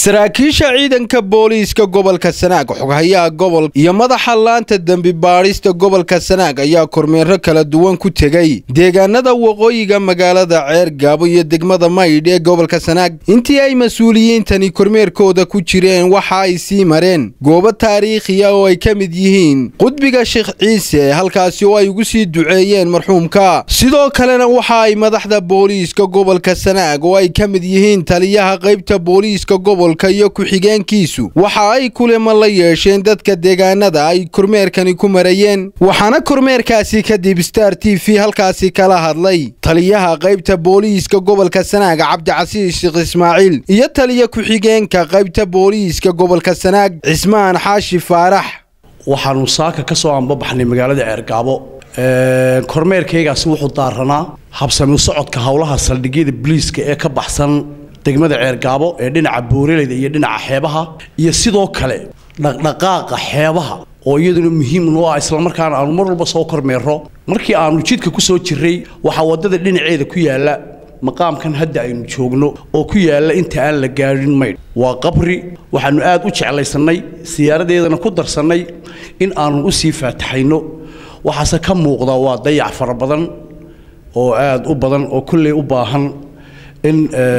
saraakiisha ciidanka booliiska gobolka sanaag xoghayaha gobol iyo madaxa laanta dembi baadhista gobolka sanaag ayaa kormeero kala duwan ku tegey deegaanada waqooyiga magaalada ceer gaabo iyo degmada maydh ee gobolka sanaag intii ay mas-uuliyiintani kormeerkooda ku jireen waxa ay sii mareen goobo taariikhiya oo ay ka mid yihiin qudbiga sheekh ciise halkaasi oo ay ugu sii duceeyeen marxuumka sidoo kalena waxa ay madaxda booliiska gobolka sanaag oo ay ka mid yihiin taliyaha qaybta booliiska gobolka iyo ku-xigeenkiisu waxa ay kulamo la yeesheen dadka deegaanada ay kormeerkani ku marayeen waxaana kormeerkaasi kadib star t v halkaasi kala hadlay taliyaha qaybta booliiska gobolka sanaag cabdicasiis sheekh ismaaciil iyo taliya ku-xigeenka qaybta booliiska gobolka sanaag cismaan xaashi faarax waxaanu saaka ka soo anbabaxnay magaalada ceergaabo kormeerkaygaasi wuxuu daaranaa habsami socodka howlaha saldhigyada boliiska ee ka baxsan degmada ceergaabo ee dhinaca booraleyda iyo dhinaca xeebaha iyo sidoo kale dhaqdhaqaaqa xeebaha oo iyaduna muhiim noo ah islamarkaana aanu mar walba soo kormeero markii aanu jidka ku soo jirray waxaa waddada dhinaceeda ku yaalla maqaamkan hadda aynu joogno oo ku yaalla inta aan la gaadhin maydh waa qabri waxaannu aad u jeclaysannay siyaaradeedana ku darsannay in aanu u sii faataxayno waxaase ka muuqda waa dayac fara badan oo aad u badan oo kolley u baahan in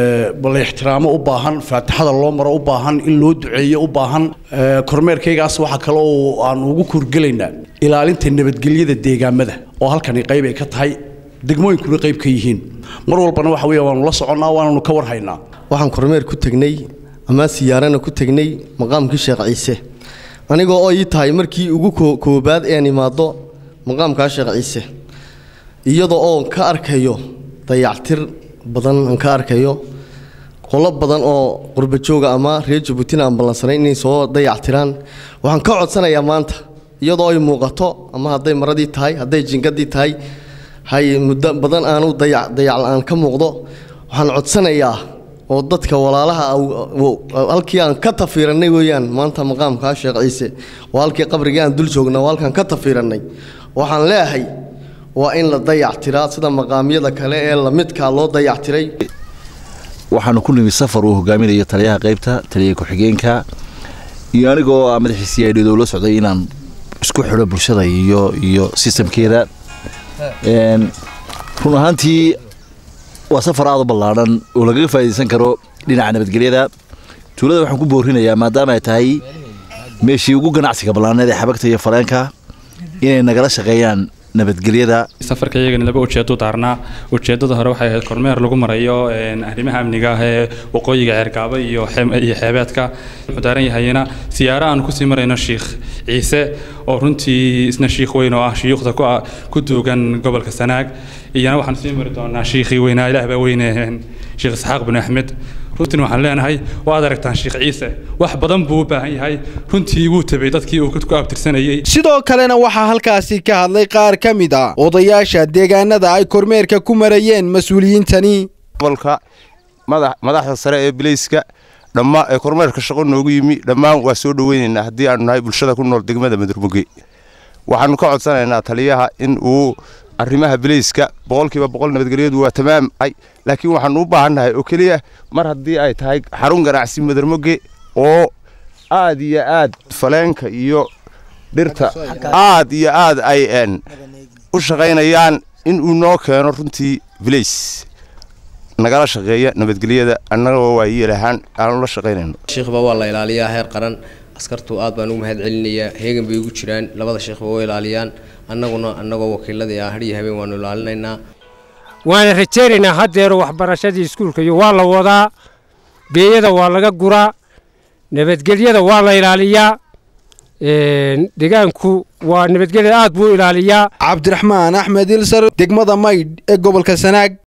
la ixtiraamo u baahan faatixada loo maro u baahan in loo duceeyo u baahan kormeerkaygaas waxaa kale oo aanu ugu kurgelaynaa ilaalinta nabadgelyada deegaamada oo halkani qayb ay ka tahay degmooyinkuna qayb ka yihiin mar walbana waxa weya waanu la soconnaa waananu ka warhaynaa waxaan kormeer ku tegnay ama siyaarana ku tegnay maqaamkii sheekh ciise anigoo oo ii tahay markii ugu koobaad ean imaado maqaamkaa sheekh ciise iyadoo oon ka arkayo dayactir badan aan ka arkayo qolo badan oo qurbajooga ama reer jabuutina aan ballansanayn inay soo dayactiraan waxaan ka codsanayaa maanta iyadoo ay muuqato ama hadday maradii tahay hadday jingadii tahay hay muddo badan aanu dayacla-aan ka muuqdo waxaan codsanayaa oo dadka walaalaha halkii aan ka tafiirannay weeyaan maanta maqaamkaa sheekh ciise waa halkii qabrigii aan dul joogna waa halkaan ka tafiirannay waxaan leeyahay waa in la dayactiraa sida maqaamyada kale ee lamidkaa loo dayactiray waxaanu ku nimi safar uu hogaaminayo taliyaha qaybta taliya ku-xigeenka iyo anigoo madaxiisi aydhado la socday inaan isku xidho bulshada iyo iyo sistamkeeda run ahaantii waa safar aad u ballaadhan oo lagaga faa'iidaysan karo dhinaca nabadgelyada tuulada waxaan ku boorinayaa maadaama ay tahay meeshii ugu ganacsiga ballaaneed ee xabagta iyo faleenka inay nagala shaqeeyaan nabadgelyada safarka iyagani laba ujeedo daarnaa ujeedada hore waxay ahayd kormeer lagu marayo arrimaha amniga ah ee waqooyiga ceergaabo iyo iyo xeebeedka wuxuu daaran yahayna siyaaro aan kusii marayno sheikh ciise oo runtii isna shiikh weyn oo ah shuyuukhda ku duugan gobolka sanaag iyana waxaan sii mari doonaa shiikhii weynaa ilaah baa weyne sheekh isxaaq bin axmed runtiin waxaan leenahay waad aragtaan sheekh ciise wax badan buu u baahan yahay runtii wuu tabay dadkii uu ku abtirsanayey sidoo kalena waxaa halkaasi ka hadlay qaar ka mid a odayaasha deegaanada ay kormeerka ku marayeen mas-uuliyiintani gobolka madaxda sare ee bilayska dhammaa ee kormeerka shaqo noogu yimi dhammaan waa soo dhoweynaynaa haddii aanu nahay bulshada ku nool degmada madurmuge waxaanu ka codsanaynaa taliyaha in uu arrimaha bilayska boqolkiiba boqol nabadgelyadu waa tamaamay laakiin waxaanu u baahannahay oo keliya mar haddii ay tahay xarun ganacsi madarmoge oo aad iyo aad faleenka iyo dhirta aad iyo aad ay u shaqaynayaan in uu noo keeno runtii bilays nagala shaqeeya nabadgelyada annagoo waa yeelahaan aanu la shaqaynayno shiikhba waa la ilaaliyaa heer qaran askartu aad baan ugu mahad celinayaa heegan bay ugu jiraan labada sheekhba waa ilaaliyaan annaguna annagoo wakiiladii ah hadhiyo habeen waanu ilaalinaynaa waana rajaynaynaa haddeero waxbarashadii iskuulka iyo waa la wadaa beeyada waa laga guraa nabadgelyada waa la ilaaliyaa deegaanku waa nabadgelyada aad buu ilaaliyaa cabdiraxmaan axmed ilsar degmada maydh ee gobolka sanaag